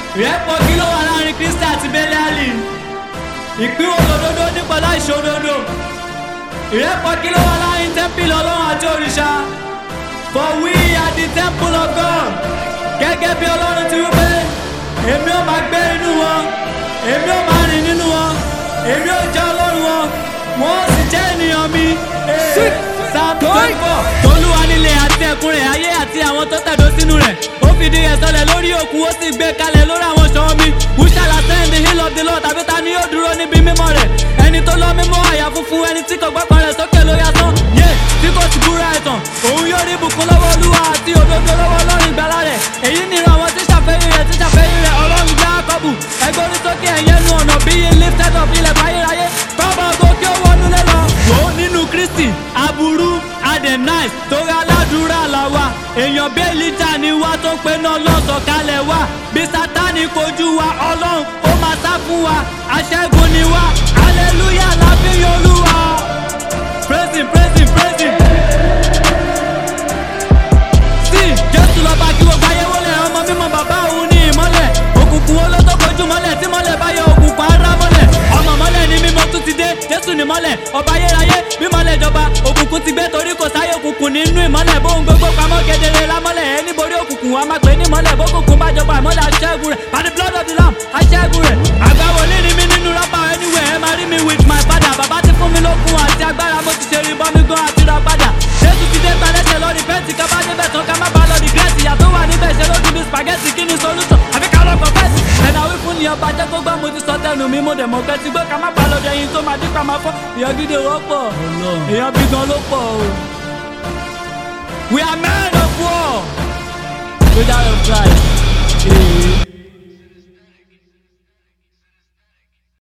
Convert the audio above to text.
ìrẹ́pọ̀ kí ló wà láàrin kristi àti bẹ́lẹ́àlì ìpín òdodo nípa láìṣòdodo ìrẹ́pọ̀ kí ló wà láàrin tẹ́ḿpìlì ọlọ́run àti òrìṣà for we are the temple of God gẹ́gẹ́ bí ọlọ́run ti wí pé èmi ò máa gbé inú wọn èmi ò máa rìn nínú wọn èmi ò jẹ́ ọlọ́run wọn wọn ò sì jẹ́ ènìyàn mi. Psalm twenty four. tolúwa nílé àti ẹ̀kún rẹ̀ ayé àti àwọn tó tẹ̀dó sínú rẹ̀ ó fìdí rẹ̀ sọlẹ̀ lórí òkun ó sì gbé kalẹ̀ lórí àwọn ṣọ́ọ́ mi who shall ascend the hill of the Lord tàbí ta ni yóò dúró níbi mímọ́ rẹ̀ ẹni tó lọ mímọ́ àyà funfun ẹni tí kò gbọ́kàn rẹ̀ sókè lórí asán yé tí kò sì búra ẹ̀tàn òun yóò rí ìbùkún lọ́wọ́ olúwa àti òdodo lọ́wọ́ ọlọ́run ìgbàlà rẹ̀ èyí ni ìran àwọn tí ṣàfẹ́rí rẹ̀ tí ṣàfẹ́rí rẹ̀ ọlọ́run jákọ́bù ẹgbẹ́ orí sókè ẹ̀yẹ nu ọ̀nà bí i lifted up ilẹ̀ báyéráyé kọ́mọ gòkè owó onúlé lọ. wò ó nínú kristi aburú adenice torí aládùúrà là wà èèyàn bẹ́ẹ̀lìjà ni wá tó pé náà lọ́sọ̀ kalẹ̀ wá bí sátani kojú wa ọlọ́run ó máa sá fún wa aṣẹ́gun ni wá hallelujah láfi olúwa praise him praise him praise him. sí jésù lọ́ba kí gbogbo ayé wọlé ọmọ mímọ́ bàbá òun ní ìmọ́lẹ̀ òkùnkùn wo ló tó kojú mọ́lẹ̀ tí mọ́lẹ̀ bá yọ òkùnkùn ara mọ́lẹ̀ ọmọ mọ́lẹ̀ ni mímọ́ tún ti dé jésù ní mọ́lẹ̀ ọba ayérayé bí mọ́lẹ̀ jọba òkùnkùn ti gbé torí kò sáyé òkùnkùn nínú ìmọ́lẹ̀ bóun gbogbo pamọ́ kedere lámọ́lẹ̀ ẹni borí òkùnkùn wa máa pè ní mọ́lẹ̀ bókùnkùn bá jọba ìmọ́lẹ̀ aṣẹ́gun rẹ̀ by the blood of the lamb aṣẹ́gun rẹ̀ àgbà wòlíì ni mí nínú rọ́bà anyway ẹ máa rí mi with my father bàbá ti fún mi lókun àti agbára mo ti ṣe rí bọ́mí gan àti ra padà jésù ti dé gbalẹ́sẹ̀ lọ́ọ̀rì fẹ́ǹsì ká bá débẹ̀ tán ká má bá lọ́ọ̀rì gírẹ́sì ìyá tó wà níbẹ̀ ṣe lójú bí spaghetti kí ni solution àfi ká lọ kọ̀fẹ́sì ẹ̀nà wí fún ni ọba jẹ́ kó gbọ́ mo ti sọ tẹnu mi mo dẹ̀ mọ̀ kẹ́ ti gbọ́ ká má bá lọ́ọ̀dẹ̀ yín tó máa dín pa máa fọ́ èèyàn gidi wọ́pọ̀ èèyàn bí gan ló pọ̀ o. we are men of war without a price.